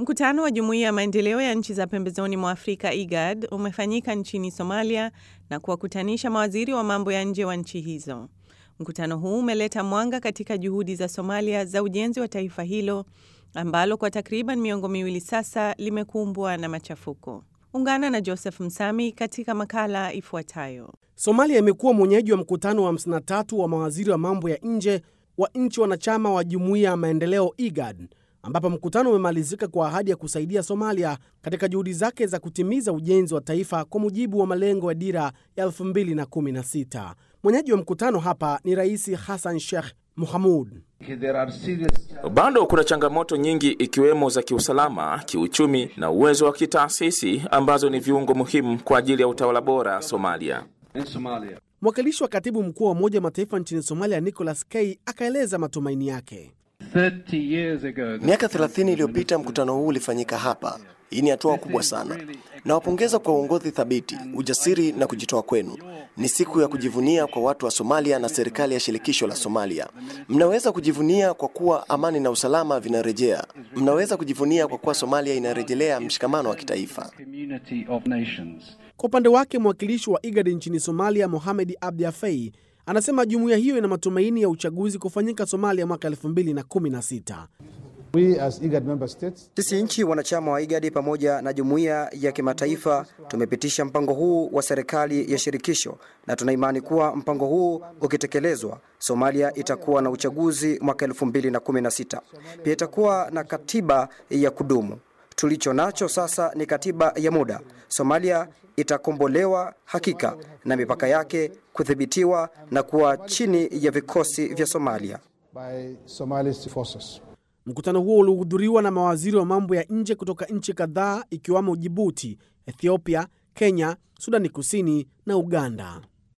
Mkutano wa Jumuiya ya Maendeleo ya Nchi za Pembezoni mwa Afrika IGAD umefanyika nchini Somalia na kuwakutanisha mawaziri wa mambo ya nje wa nchi hizo. Mkutano huu umeleta mwanga katika juhudi za Somalia za ujenzi wa taifa hilo ambalo kwa takriban miongo miwili sasa limekumbwa na machafuko. Ungana na Joseph Msami katika makala ifuatayo. Somalia imekuwa mwenyeji wa mkutano wa 53 wa mawaziri wa mambo ya nje wa nchi wanachama wa Jumuiya ya Maendeleo IGAD ambapo mkutano umemalizika kwa ahadi ya kusaidia Somalia katika juhudi zake za kutimiza ujenzi wa taifa kwa mujibu wa malengo ya dira ya 2016. Mwenyeji wa mkutano hapa ni Rais Hassan Sheikh Mohamud. Bado kuna changamoto nyingi ikiwemo za kiusalama, kiuchumi na uwezo wa kitaasisi ambazo ni viungo muhimu kwa ajili ya utawala bora Somalia. Mwakilishi wa katibu mkuu wa Umoja wa Mataifa nchini Somalia Nicholas K akaeleza matumaini yake. Miaka 30 iliyopita mkutano huu ulifanyika hapa. Hii ni hatua kubwa sana. Nawapongeza kwa uongozi thabiti, ujasiri na kujitoa kwenu. Ni siku ya kujivunia kwa watu wa Somalia na serikali ya shirikisho la Somalia. Mnaweza kujivunia kwa kuwa amani na usalama vinarejea. Mnaweza kujivunia kwa kuwa Somalia inarejelea mshikamano wa kitaifa. Kwa upande wake, mwakilishi wa IGAD nchini Somalia Mohamed Abdi Afei anasema jumuiya hiyo ina matumaini ya uchaguzi kufanyika Somalia mwaka 2016. Sisi nchi wanachama wa IGAD pamoja na jumuiya ya kimataifa tumepitisha mpango huu wa serikali ya shirikisho na tuna imani kuwa mpango huu ukitekelezwa, Somalia itakuwa na uchaguzi mwaka 2016. Pia itakuwa na katiba ya kudumu. Tulicho nacho sasa ni katiba ya muda. Somalia itakombolewa hakika na mipaka yake kudhibitiwa na kuwa chini ya vikosi vya Somalia. Mkutano huo ulihudhuriwa na mawaziri wa mambo ya nje kutoka nchi kadhaa ikiwamo Jibuti, Ethiopia, Kenya, Sudani Kusini na Uganda.